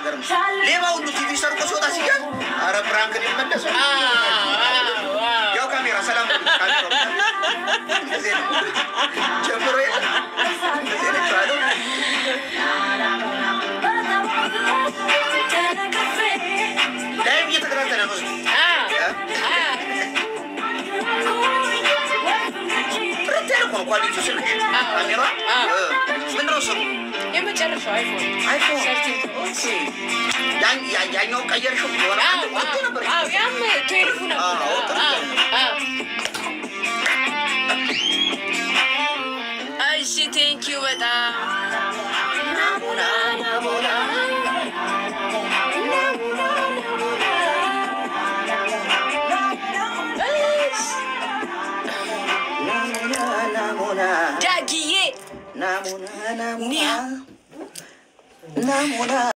ነገር ነው። ሌባ ሁሉ ቲቪ ሰርቆ ሲወጣ ሲገኝ አረ ፕራንክ ነው የመለሰው። ያው ካሜራ ሰላም ነው፣ ካሜራው እንደዚህ ነው ጀምሮ የለ እንደዚህ ነው የተባለው። ላይቭ እየተከታተለ ነው እሱ። ጥርት ያለ እኮ ነው ኳሊቲው ስልክ ካሜራ እ፣ ምንድን ነው ስሙ? የመጨረሻው አይፎን አይፎን ሰርቲን ኦኬ። ያን- ያ- ያኛው ቀየርሽው የሆነ አንድ ቆንጆ ነበር። ያም ትዌልፉ ነበር። አዎ፣ ጥሩ አዎ፣ አዎ። እሺ ቴንኪዩ በጣም ናሙና ናሙና ናሙና ናሙና ዳግዬ ናሙና ናሙና ናሙና